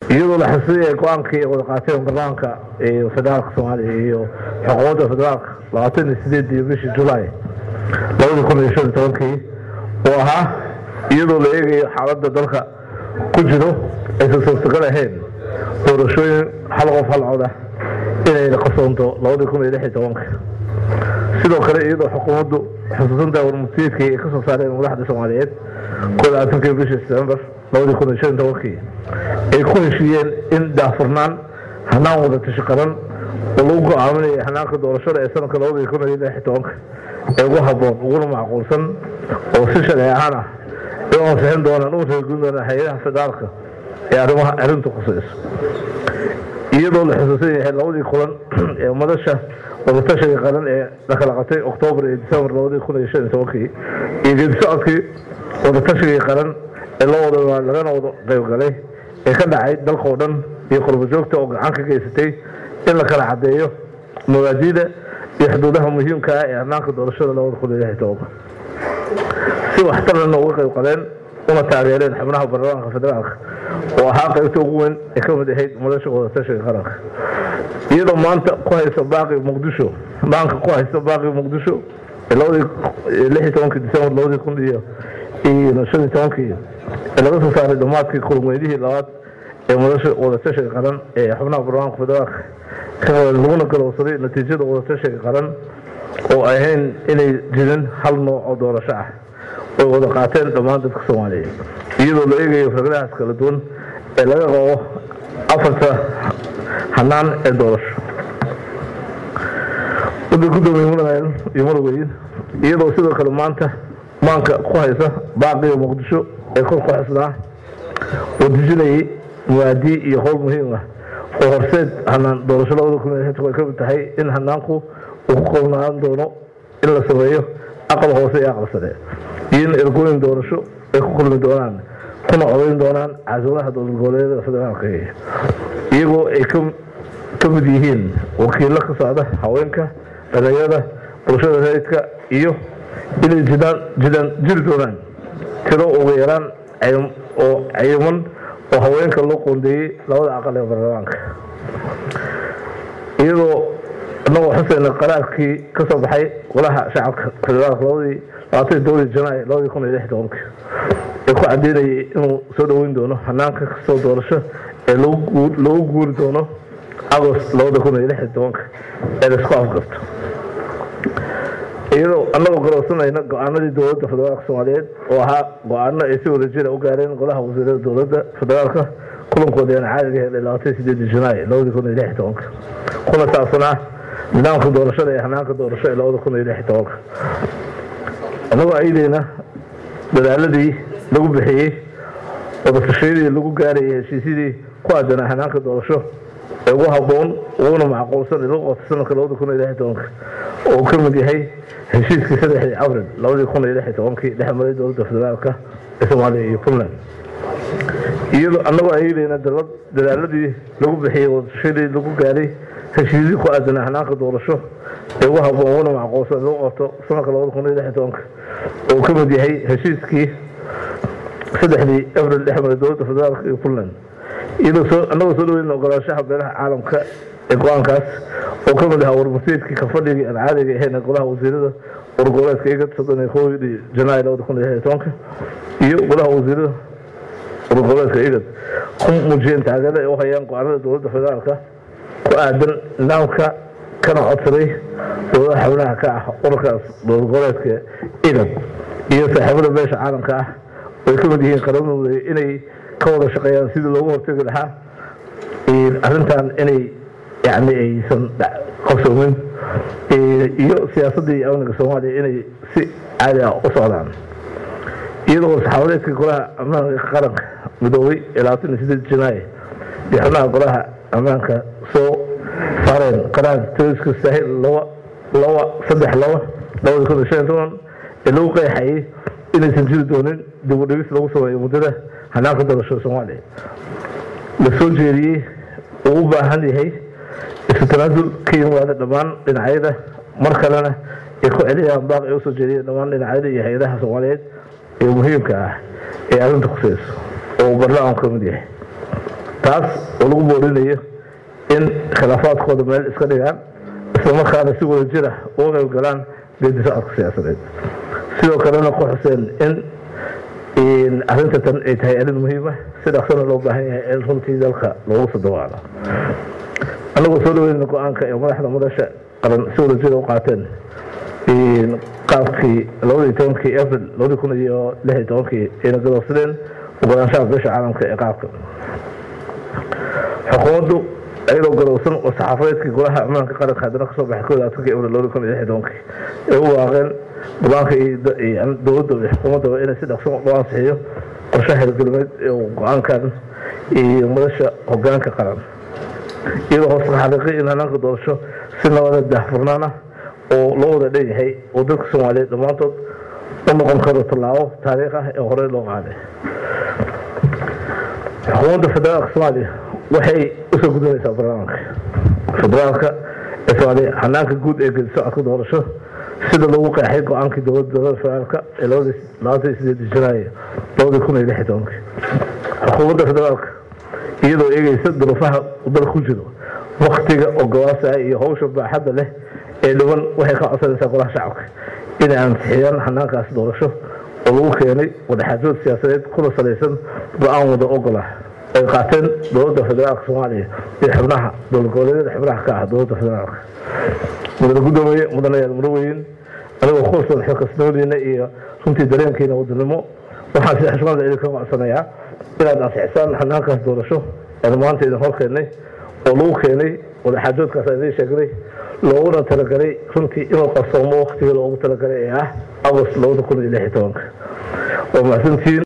iyadoo la xasuusinaya go-aankii wada qaateen barnaamijka federaalka soomaaliya iyo xukuumadda federaalka labaatan iyo sideedii bishii julaay labadii kun iyo shan iyo tobankii oo ahaa iyadoo la eegayo xaaladda dalka ku jiro aysan suurtagal ahayn doorashooyin hal qof hal cod ah inay qasoonto labadii kun iyo lix iyo tobanka sidoo kale iyadoo xukuumaddu xusuusantaa warmutiidkii ay ka soo saareen madaxda soomaaliyeed kooda afarkii bishii september labadii kun iyo shan iyo tobankii ay ku heshiiyeen in daafurnaan hanaan wada tashi qaran oo lagu go-aaminaya hanaanka doorashada ee sanadka labadii kun iyo lix iyo tobanka ee ugu habboon uguna macquulsan oo si sharci ahaan ah ay ansixin doonaan u reegin doonaan hay-adaha federaalka ee arrimaha arrinta khusayso iyadoo la xusuusan yahay labadii kulan ee madasha wadatashiga qaran ee la kala qabtay oktoobar iyo disembar labadii kun iyo shan iyo tobankii iyo geedi socodkii wadatashigai qaran ee loo wada lagana wada qaybgalay ee ka dhacay dalkao dhan iyo qurbo joogta oo gacan ka geysatay in la kala caddeeyo mabaadiida iyo xuduudaha muhiimka ah ee hanaanka doorashada labada kun iyo lix iyo tobanka si waxtarana uga qayb qaleen una taageereen xubnaha baarlamaanka federaalka oo ahaa qaybta ugu weyn ee ka mid ahayd madasha wadatashiga qaranka iyadoo maanta ku haysa baaqi muqdisho maanka ku haysta baaqi muqdisho labadii lix iyo tobankii disembar labadii kun iyo iyo shan iyo tobankii ee laga soo saaray dhammaadkii kulmeydihii labaad ee madasha wadatashiga qaran ee xubnaha baarlamaanka federaalka laguna galowsaday natiijada wadatashiga qaran oo ahayn inay jirin hal nooc oo doorasho ah oy wada qaateen dhammaan dadka soomaaliyeed iyadoo la eegayo fikradahaas kala duwan ee laga qabo afarta hanaan ee doorasho wada gudoomiye mudanael iyo madaweyn iyadoo sidoo kale maanta maanka ku haysa baaqiga muqdisho ee kor ku xisnaa oo dejinayay muwaadii iyo howl muhiim ah oo horseed hanaan doorasho labada kun iyo ay ka mid tahay in hanaanku uu ku koobnaan doono in la sameeyo aqal hoose iyo aqal sare iyo in ergooyin doorasho ay ku kulmi doonaan kuna codayn doonaan casuulaha dowlad goboleedyada federaalka iyagoo ay ka mid yihiin wakiilo ka socda haweenka dhalinyarada bulshada rayidka iyo inay jidaan jiri doonaan tiro ugu yaraan oo cayiman oo haweenka loo qoondeeyey labada aqal ee baarlamaanka iyadoo inagoo xuseyna qaraarkii ka soo baxay golaha shacabka federaalka labadii labaatan dowladii janaay labadii kun iyo lix tobankii ee ku cadeynayay inuu soo dhoweyn doono hanaanka kastoo doorasho ee loogu guuri doono agost labada kun iyo lix tobanka ee laisku afgarto iyadoo anagoo garowsanayna go-aanadii dowladda federaalka soomaaliyeed oo ahaa go-aano ay si wada jira u gaareen golaha wasiirada dowladda federaalka kulankooda aan caadiga helay labaatan sideedii janaay labadii kun iyo lix tobanka kuna saabsanaa nidaamka doorashada ee hanaanka doorasho ee labada kun iyo lix tobanka annagoo ayadeyna dadaaladii lagu bixiyey wadatashyadii lagu gaarayay heshiisyadii ku aadanaa hanaanka doorasho ee ugu haboon uguna macquulsan lagu qabto sanadka labada kun iyo lix tobanka oo ka mid yahay heshiiskii saddexdii abril labadii kun iyo lix tobankii dhex maray dowladda federaalka ee soomaaliya iyo puntland iyadoo annagoo ayadeyna dadaaladii lagu bixiyey wadatashyadii lagu gaaray heshiisyadii ku aadanaa hanaanka doorasho ee ugu haboon uguna macquulsan lagu qabto sanadka labada kun iyo lix tobanka oo ka mid yahay heshiiskii saddexdii abril dhex maray dowladda federaalka iyo puntland iyadoo annagoo soo dhaweyn ogolaanshaha beelaha caalamka ee go-aankaas oo ka mid ahaa warmasiidkii kafadhigii aan caadiga ahayn golaha wasiirada wargoboleedka iga soddon iyo kowdii janaay labada kun iyo lix tobanka iyo golaha wasiirada wargoboleedka igad ku muujiyeen taageerada ay u hayaan go-aanada dowladda federaalka ku aadan nidaamka kana codsaday dowladaha xubnaha ka ah ururkaas dowlad goboleedka igad iyo saaxiibada beesha caalamka ah oo ay ka mid yihiin qaramada inay ka wada shaqeeyaan sidii loogu hortegi lahaa arrintan inay yani aysan qabsoomin iyo siyaasadda iyo amniga soomaaliya inay si caadi ah u socdaan iyadoo saxaabadeedka golaha ammaanka qaranka midoobay ee labaatan iyo sideed janaay iyo xubnaha golaha ammaanka soo saareen qaraar taliska saahil laba laba saddex laba labada kun iyo shan iyo toban ee lagu qeexayay inaysan jiri doonin dib u dhigis lagu sameeyo muddada hanaanka doorashada soomaaliya la soo jeediyey uu u baahan yahay isu tanaasul ka yimaada dhammaan dhinacyada mar kalena ay ku celiyaan baaq ay usoo jeediyeen dhammaan dhinacyada iyo hay-adaha soomaaliyeed ee muhiimka ah ee arrinta khuseyso oo barlamanku ka mid yahay taas oo lagu boorinayo in khilaafaadkooda meel iska dhigaan islamarkaana si wada jira uga qayb galaan geedi socodka siyaasadeed sidoo kalena ku xuseen in arrinta tan ay tahay arrin muhiima si dhaqsana loo baahan yahay in runtii dalka loogu soo dawaalo annagoo soo dhaweynayna go-aanka ee madaxda madasha qaran si wada jira u qaateen qaabkii labadii tobankii april labadii kun iyo lix iyo tobankii ayna gadoobsadeen ogolaanshaha beesha caalamka ee qaabka xukuumaddu ayadoo garowsan oo saxaafadeedkii golaha ammaanka qaranka haddana kasoo baxay kooda afarkii april labadii kun iyo lix iyo tobankii ay u waaqeen go-aanka dowladda iyo xukuumaddaba inay si dhaqsan loo ansixiyo qorshaha hirgelimeed ee go-aankan iyo madasha hogaanka qaran iyadoo hoos ka xaqiiqay in hanaanka doorasho si nabada daahfurnaan ah oo loo wada dhan yahay oo dadka soomaaliyeed dhammaantood u noqon karo tallaabo taariikh ah ee horey loo qaaday xukuumadda federaalka soomaaliya waxay usoo gudinaysaa barnaamijka federaalka ee soomaaliya hanaanka guud ee gedi socodka doorasho sida lagu qeexay go-aankii dowladda dowlada federaalka ee labaatan sideed janaayo labadii kun iyo lix iyo tobankii xukuumadda federaalka iyadoo eegeysa duruufaha dalka ku jiro waktiga ogolaasaya iyo hawsha baaxadda leh ee dhiban waxay ka codsanaysaa golaha shacabka inay ansixiyaan hanaankaas doorasho oo lagu keenay wadaxaajood siyaasadeed kuna salaysan go-aan wada ogolah ay qaateen dowladda federaalka soomaaliya iyo xubnaha dowlad goboleedyada xubnaha ka ah dowladda federaalka mudane guddoomiye mudanayaal muraweyn anigoo kuwasan xilkasnimadiina iyo runtii dareenkiina wadanimo waxaan si xushmada idinka codsanayaa inaad ansixisaan hanaankaas doorasho aan maanta idin hor keennay oo lagu keenay wadaxaajoodkaas aan idiin sheegnay looguna talagalay runtii inuu qarsoomo waktigii loogu talagalay ee ah agost labada kun iyo lix iyo tobanka waa mahadsantiin